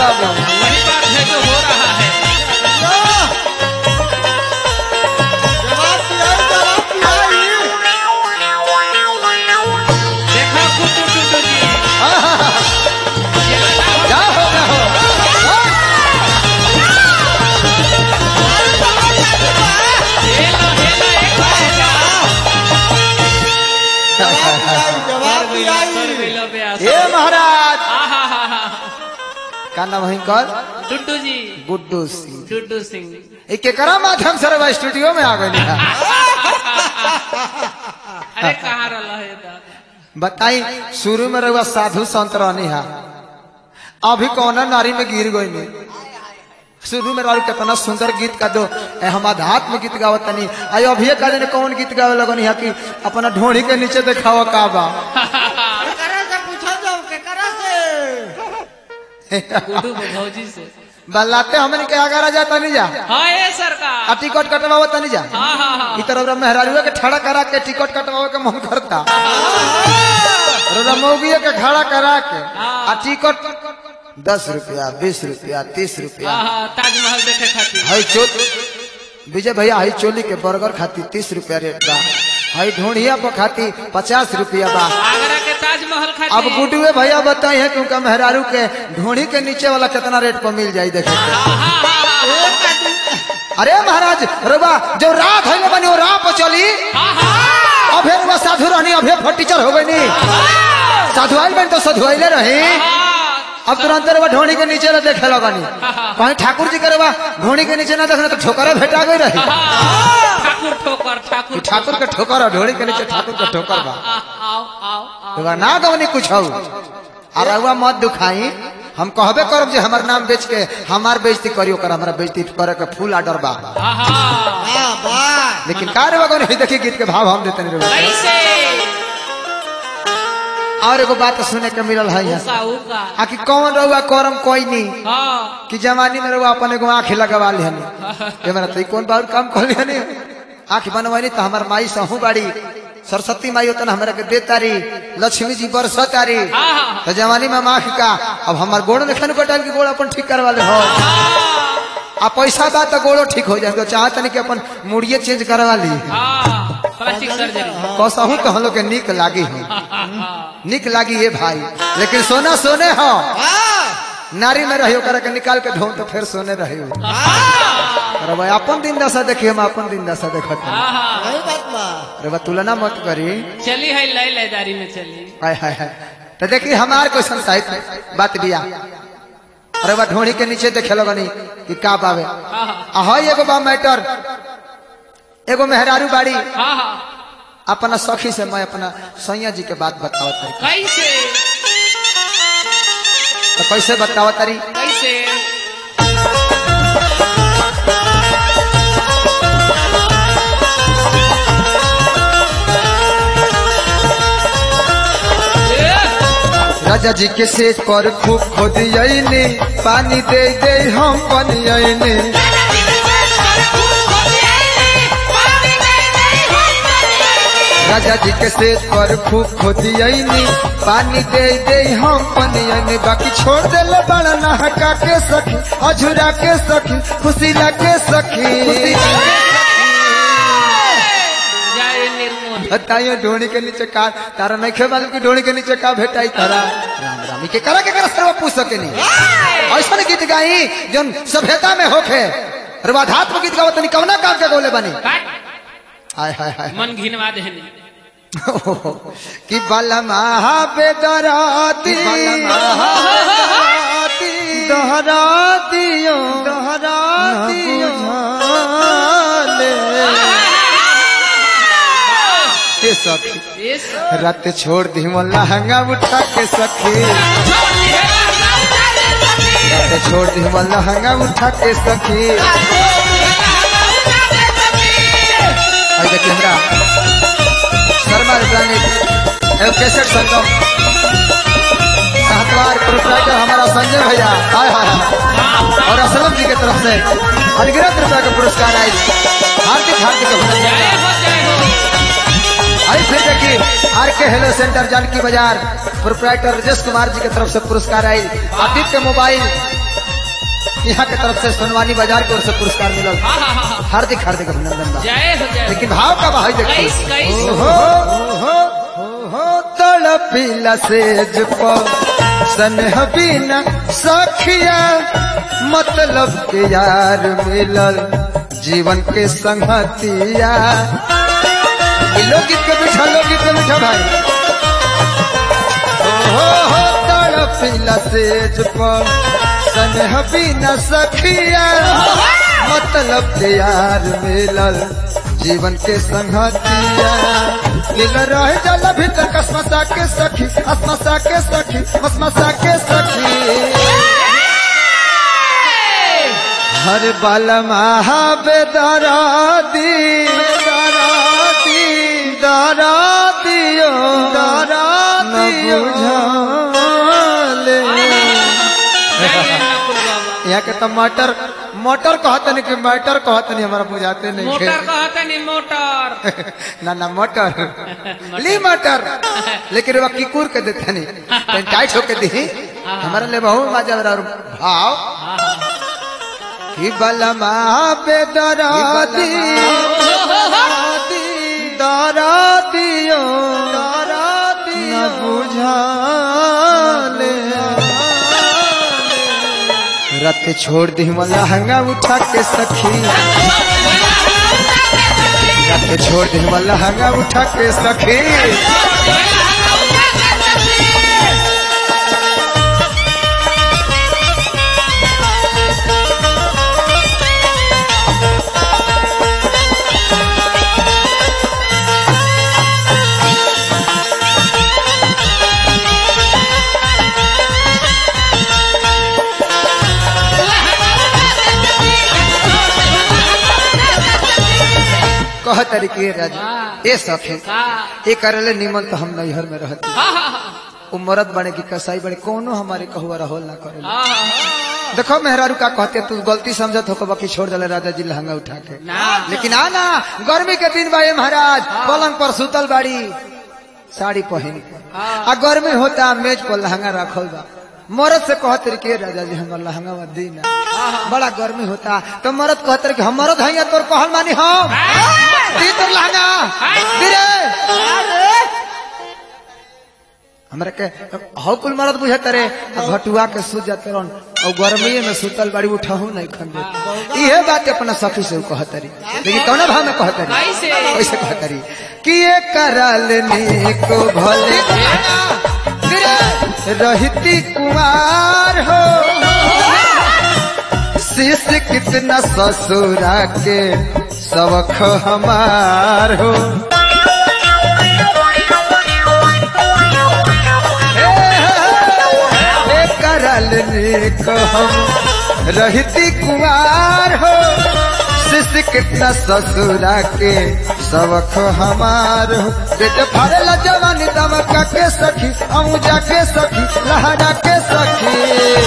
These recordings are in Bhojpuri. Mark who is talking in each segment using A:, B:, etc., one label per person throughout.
A: बाबू
B: वही बात है जो हो रहा है देखो कुटू टुटू जी ये बताओ
A: क्या हो क्या हो
B: हेलो हेलो एक बार जाओ कर मिलो ब्यास
A: हे महाराज
B: आहा हा हा
A: का नाम है कर
B: टुटू जी
A: गुड्डू सिंह
B: टुटू सिंह
A: एक केकरा माध्यम से रवा स्टूडियो में आ गई
B: अरे कहाँ रहा है दादा
A: बताई शुरू में रहुआ साधु संत रहनी है अभी कौन नारी में गिर गई नहीं शुरू में रहू कितना सुंदर गीत का दो ए, हम आध्यात्म गीत गावत तनी आई अभी का दिन कौन गीत गावे लगनी है कि अपना ढोड़ी के नीचे देखावा का बा
B: गुडू भौजी से
A: बल्लाते हमने के आगरा जा तनी जा
B: हाँ ये
A: आ
B: सरकार
A: टिकट कटवावा तनी जा
B: हाँ हाँ हाँ
A: ई तरह मेहरारुआ के खड़ा करा के टिकट कटवावे के मन करता रमौगिया के खड़ा करा के आ टिकट दस रुपया बीस रुपया तीस रुपया
B: हाँ हाँ ताजमहल देखे खातिर
A: हई चोल विजय भैया हई चोली के बर्गर खाती तीस रुपया रेट बा हई ढोढ़िया पर खाती पचास रुपया बा
B: आगरा के ताजमहल
A: अब
B: खातिर
A: गुडुए भैया बताई है क्योंकि मेहरारू के ढोढ़ी के नीचे वाला कितना रेट पर मिल जाई देखे के
B: हाँ हाँ हाँ
A: अरे महाराज रुबा जो रात है बनी वो राह पर चली
B: हाँ हाँ
A: अभे रुबा साधु रहनी अभे फटीचर हो गई नी साधु आइल बन तो साधु आइले रही
B: हाँ
A: अब तुरंत रुबा ढोढ़ी के नीचे ना देखे लगनी कहीं ठाकुर जी के रुबा ढोढ़ी के नीचे ना देखना तो ठोकरा भेटा गई रही
B: हाँ, ठाकुर ठोकर ठाकुर
A: ई ठाकुर के ठोकर और ढोढ़ी के नीचे ठाकुर के ठोकर बा
B: आ, आओ आओ आओ
A: रुबा ना गवनी कुछ हो और रुबा मत दुखाई हम कहबे करब जे हमर नाम बेच के हमार बेइज्जती करियो कर हमरा बेइज्जती करे के फुल आर्डर बा
B: हाँ हाँ
A: लेकिन का रे बगन देखी गीत के भाव हम देते नहीं रे
B: कैसे
A: और एगो बात सुने के मिलल है यहाँ से।
B: उका उका
A: आ कि कौन रहुआ करम कोई नहीं
B: हाँ
A: कि जवानी में रहुआ अपन एगो आँख लगवा लिहनी ये मेरा तो ई कौन बार काम कर लिहनी आँख बनवानी तो हमार माई सहू बाड़ी सरस्वती माई होता हमरा के दे तारी लक्ष्मी जी बरस तारी
B: हाँ हाँ
A: तो जवानी में हम आँख का अब हमार गोड़ देखन कटाल की गोड़ अपन ठीक करवा ले हो आ पैसा बा तो गोड़ो ठीक हो जाए तो चाहत नहीं कि अपन मुड़िए चेंज करवा ली
B: हाँ प्लास्टिक सर्जरी
A: कसहू तो हम लोग के निक लागी हो
B: हाँ हाँ
A: निक लागी ये भाई लेकिन सोना सोने हो नारी में रहियो कर के निकाल के धो तो फिर सोने रहियो अरे भाई अपन दिन दशा देखिए हम अपन दिन दशा देखत हई।
B: हाँ
A: अरे भाई तुलना मत करी
B: चली है लय लयदारी में चली
A: हाय हाय हाय तो देखिए हमार कोई संसाहित बात बिया अरे बा ढोड़ी के नीचे देखे लगनी कि का बावे
B: हाँ हाँ
A: आ हई एगो बा मैटर एगो मेहरारू बाड़ी
B: हाँ हाँ
A: अपना सखी से मैं अपना सैया जी के बात बतावत तारी
B: कैसे
A: तो कैसे बतावत तारी
B: कैसे ए,
A: राजा जी के सेज पर खूब खोदियनी पानी दे दे हम पनियनी राजा जी के सेज पर खूब खोदियनी पानी दे दे हम पनियनी बाकी छोड़ देले बड़ा नहका के सखी अझुरा के सखी खुशी के सखी
B: जय निर्मोही
A: बताइए ढोनी के नीचे का तारा नहीं खे मालूम की ढोनी के नीचे का भेटाई तारा राम राम ई के करा के करा सर्व पूछ सके नहीं ऐसा गीत गाई जोन सभ्यता में होखे रवाधात्म गीत गावत नहीं कवना काम के गोले बनी
B: काट
A: हाय हाय हाय
B: मन घिनवा देहनी
A: कि बलमा बेदराती दोहरा दियो दोहरा दियो के सखी
B: ये
A: रात छोड़ दी वो लहंगा उठा के सखी रात छोड़ दी वो लहंगा उठा के सखी आई देखिए हमरा शर्मा इलेक्ट्रॉनिक एवं कैसेट संगम साहतवार प्रोपराइटर हमारा संजय भैया हाय हाय हाय और असलम जी की तरफ से अनगिनत रुपया का पुरस्कार आई हार्दिक हार्दिक अभिनंदन
B: जय हो जय हो
A: आई फिर देखिए आर के हेलो सेंटर जानकी बाजार प्रोपराइटर राजेश कुमार जी की तरफ से पुरस्कार आई आदित्य मोबाइल यहाँ के तरफ से सोनवानी बाजार की ओर से पुरस्कार मिलल
B: हाँ हाँ हाँ हाँ।
A: हार्दिक हार्दिक अभिनंदन बा
B: जय हो जय हो।
A: लेकिन भाव का भाई देखिए
B: कैस कैस
A: ओहो ओहो ओहो तड़पिला सेज पर सनह बिना सखिया मतलब के यार मिलल जीवन के संगतिया ये लोकगीत के मीठा लोकगीत के मीठा भाई ओहो हो तड़पिला सेज पर सनह बिना सखिया मतलब के यार मिलल जीवन के संगतिया मिल रहे जल भीतर कसमसा के सखी असमसा के सखी मसमसा के सखी हर बल महाबेदरादी दरादी दरादियो दरादियो बुझाले
B: जय नकुल बाबा
A: यहाँ के तो मटर मोटर कहतनी कि मटर कहतनी हमारा बुझाते नहीं
B: मोटर
A: खे।
B: कहते नहीं मोटर
A: ना ना मटर ली मटर लेकिन वह किकुर के देते नहीं कहीं टाइट होके दी हमारे लिए बहुत मजा आ रहा है। भाव कि बलमा पे दरादी दरादियो दरादी न बुझाले रत छोड़ दी मला हंगा उठा के सखी रत छोड़ दी मला हंगा उठा के सखी कह तरीके राजा ए सखी
B: का
A: ए करले निमन तो हम नैहर में रहते
B: हाँ हाँ हाँ
A: उ मरद बने की कसाई बने कोनो हमारे कहुआ रहोल ना करे
B: हाँ हाँ
A: देखो मेहरारू का कहते तू गलती समझत हो बाकी छोड़ दले राजा जी लहंगा उठा के
B: ना
A: लेकिन आना गर्मी के दिन बाए महाराज पलंग पर सुतल बाड़ी साड़ी पहन के आ गर्मी होता मेज पर लहंगा रखल बा मरद से कहते रहे के राजा जी हमार लहंगा मत दी ना बड़ा गर्मी होता तो मरद कहते रहे कि हम मरद हैं तोर कहल मानी हम दी तोर लहंगा दी रे हमरा के हौ कुल मरद बुझे तरे घटुआ के सूत जाते रहन और गर्मी में सुतल बाड़ी उठहू नहीं खंदे इहे बात अपना सखी से कहतरी लेकिन कौन भाव में कहतरी
B: कैसे?
A: कैसे कहतरी कि ये करल को भले रहती कुमार हो शीश कितना ससुरा के सबक हमार हो ए करल नेक हम रहती कुमार हो शिश कितना ससुरा के सबक हमार हो बेटे फरल जवानी दमका के सखी अमुजा के सखी लहरा के सखी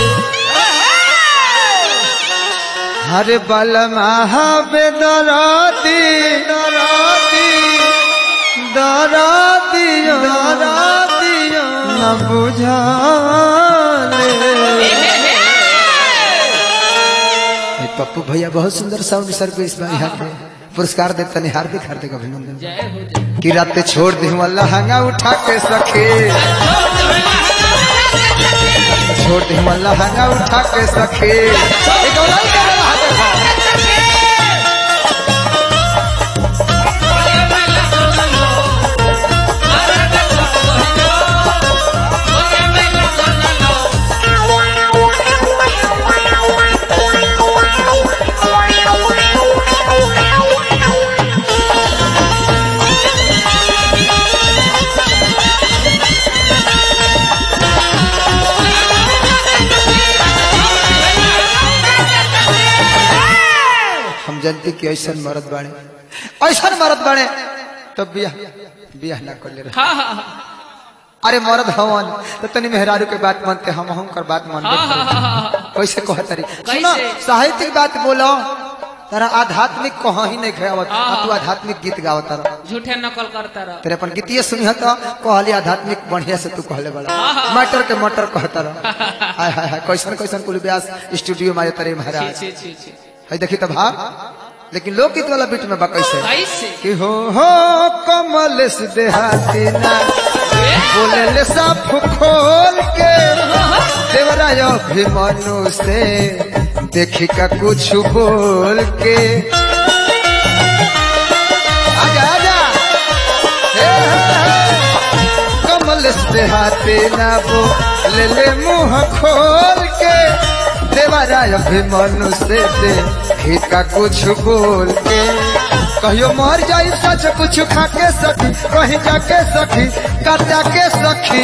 A: हरे बल महाबेदराती दराती दरातियो दरातियो न बुझाले ए, पप्पू भैया बहुत सुंदर साउंड सर्विस में यहाँ पे पुरस्कार देते नहीं हार्दिक हार्दिक अभिनंदन
B: जय हो जय
A: कि रात छोड़ दी लहंगा उठा के सखे छोड़ दी लहंगा उठा के सखे एक और लाइन का रहा देखो। हम जनती कि ऐसा मरद बाड़े ऐसा मरद बाड़े तो बियाह बियाह ना कर ले रहे
B: हाँ हाँ हाँ
A: अरे मरद हवन तो तनी मेहरारू के बात मानते हम हम कर बात मान
B: हाँ हाँ हाँ हाँ
A: कैसे कह तरी
B: कैसे?
A: सुनो साहित्यिक बात बोलो तारा आध्यात्मिक कहाँ ही नहीं खावत
B: हाँ।
A: तू आध्यात्मिक गीत गावत तारा
B: झूठे नकल करता रह
A: तेरे अपन गीतिए सुनिह तो कहली आध्यात्मिक बढ़िया से तू कहले बड़ा मटर के मटर कहता रह हाय हाय हाय कैसन कैसन कुल व्यास स्टूडियो में आए तारे
B: छी
A: महाराज
B: छी छी छी
A: है देखी तो भाव लेकिन लोकगीत वाला बीट में बा कैसे
B: कैसे
A: कि हो हो कमल से देहाती ना बोले ले साफ खोल के देवराय अभिमनु से देखी का कुछ बोल के आजा आजा हे, हे, हे। कमल से हाथे ना बोले ले मुंह खोल के देवराय अभिमनु से देखी का कुछ बोल के कहियो मर जाई सच कुछ खा के सखी कहीं जाके सखी कटा के सखी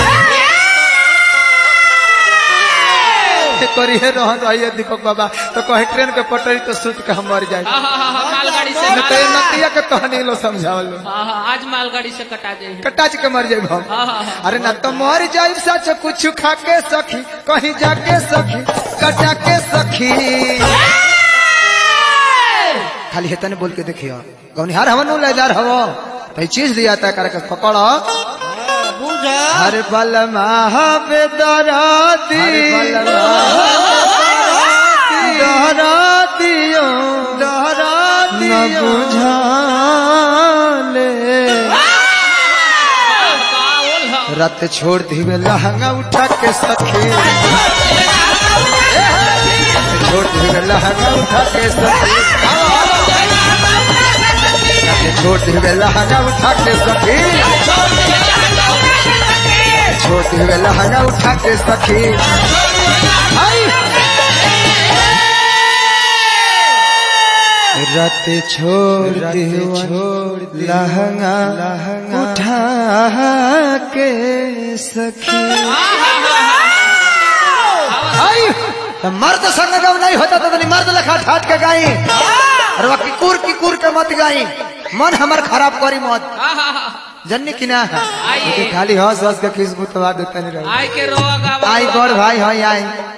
A: करी है रहन रहिए दीपक बाबा तो कहीं ट्रेन के पटरी तो सुत के हम मर जाए
B: हाँ हाँ हाँ हाँ, मालगाड़ी से
A: न तो ये नतिया के कहानी लो समझावल लो
B: हाँ हाँ आज मालगाड़ी से कटा जाए
A: कटाच के मर जाए हम
B: हाँ हाँ हाँ
A: अरे ना तो मर जाए सच कुछ खा के सखी कहीं जाके सखी कटा के सखी खाली हेतन बोल के देखियो गौनिहार हवन नु लेदार हवो तो चीज दिया था करके पकड़ो
C: बुझा
A: हर पल महाबेदराती दहरातियो दहराती न बुझाले
B: बाउल हो
A: रत छोड़ दिवे लहंगा उठा के सखी छोड़ दिवे लहंगा उठा के सखी रत छोड़ दिवे लहंगा उठा के सखी छोड़ दिवे लहंगा उठा के सखी आई! रत छोड़ छोड़ लहंगा लहंगा उठा के सखी आई तो मर्द संग जब नहीं होता तो तनी मर्द लखा ठाट के गाई और वह किकुर किकुर के मत गाई मन हमर खराब करी मत
B: हाँ हाँ हाँ
A: जन्नी की ना है
B: आइए।
A: लेकिन खाली हंस हंस के खिसबू तो देता नहीं रहो
B: आई के रोआ गावा
A: आई गौर भाई हाय आई